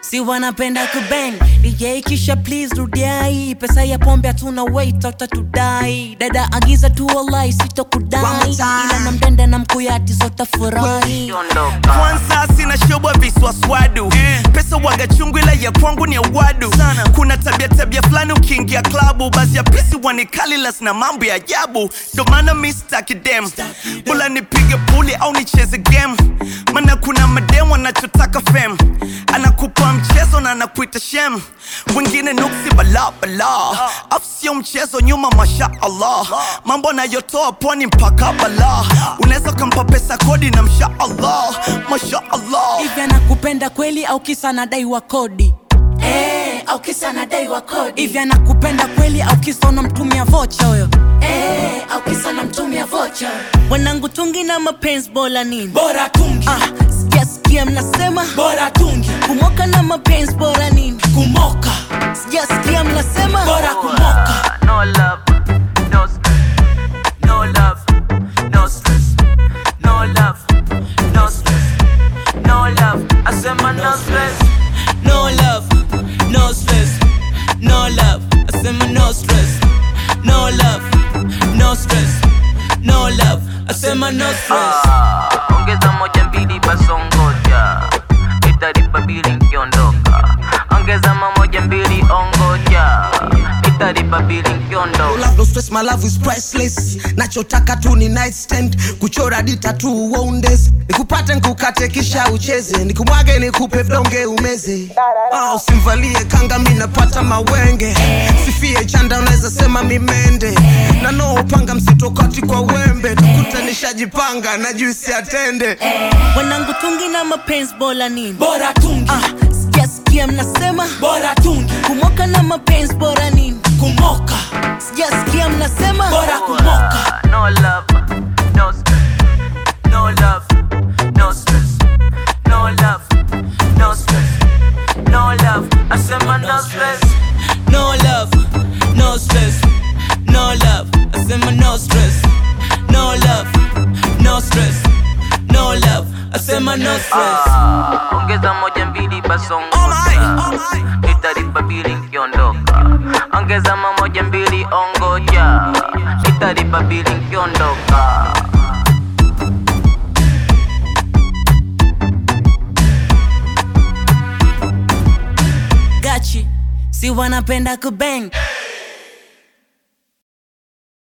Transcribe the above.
si wanapenda kubang DJ kisha please rudiai pesa ya pombe hatuna wait utatudai dada agiza tu wallahi One sitokudai more time. ila na mdende na mkuyati zotafurahi kwanza sina shobwa viswaswadu pesa waga chungu ila ya kwangu ni awadu kuna tabia tabia fulani ukiingia klabu basi ya pisi wanikalilas na mambo ya ajabu ndo maana mi staki dem bula nipige puli au nicheze game mana kuna madem wanachotaka fem anakupa mchezo na anakuita shem wengine nuksi bala bala afu sio mchezo nyuma masha allah mambo anayotoa pwani mpaka bala unaweza ukampa pesa kodi na msha allah masha allah hivi anakupenda kweli au kisa anadaiwa kodi Eh, au kisa anadaiwa kodi hivi anakupenda kweli au kisa unamtumia vocha huyo Eh, au kisa unamtumia vocha wanangu tungi na mapenzi bora nini bora tungi ah, sijasikia mnasema bora tungi kumoka na mapenzi bora nini kumoka sijasikia mnasema bora kumoka No love, no stress. No love, no stress. No love, no stress. No love, I said my no stress. no love no stress no love asema no stress no love no stress no love asema no stress Ah, ongeza moja mbili basongoja italipa bili nkiondoka ongeza mamoja mbili ongoja italipa bili nkiondoka love no stress my love is priceless nachotaka tu ni nightstand kuchora dita tu wonders nikupate nkukate kisha ucheze nikumwage nikupe vidonge umeze ah, usimvalie kanga mi napata mawenge sifie chanda unaweza sema mimende na no upanga msitokati kwa wembe tukute nishajipanga na juisi atende wanangu tungi na mapenzi bora nini bora tungi ah, sijasikia mnasema bora tungi kumoka na mapenzi bora nini kumoka sijasikia mnasema bora kumoka No love, no stress. No love, no stress. No love, no stress. No love, I said my no stress. no love no stress no love asema no stress no love no stress no love asema no stress Ah, ongeza moja mbili basongoja italipa bili nkiondoka ongeza mamoja mbili ongoja italipa bili nkiondoka gachi si wanapenda kubang